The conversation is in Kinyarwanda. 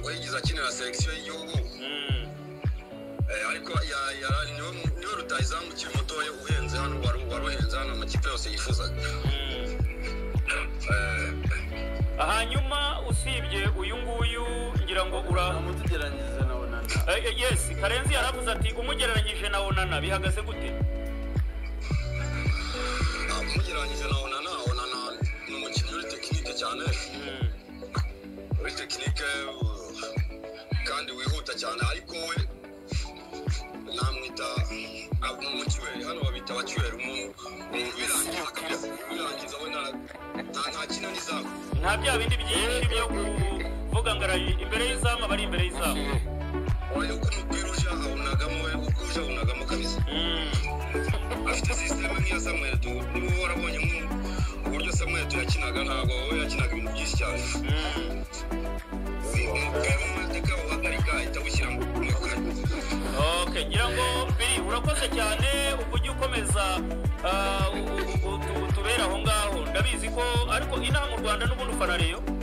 gukinira section y'igihugu Eh, ariko ya- yara- niwe niwe rutayizamu ukiri mutoya uhenze hano wari wari uhenze hano amakipe yose yifuzaga Eh, hanyuma usibye uyu nguyu ngira ngo ura amutugeranyiriza na onana Eh, eh, yes karenzi yaravuze ati umugereranyije na onana bihagaze gute ah, mugereranyije na onana onana ni umukinnyi uri tekinike cyane uri tekinike uh, kandi wihuta cyane ariko we namwita umukiweri hano babita abakiweri birangiza birangiza we nta nta- nta kinani zabo nta bya bindi byinshi byo kuvuga ngo ari imbere y'izamu aba ari imbere y'izamu oya uko umupira uja awunagamo we uko uja awunagamo kabisa Mm. afite sisiteme nk'iya samuel tu niba warabonye nk'u- uburyo samuel tu yakinaga ntabwo we yakinaga ibintu byinshi cyane Mm. umupira w'umateka wahagarika ahita awushyira mu kanwa okay ngira ngo biri urakoze cyane ujye ukomeza ah, u- u- u- tu- tubere aho ngaho ndabizi ko ariko inaha mu rwanda n'ubundi ufana reyo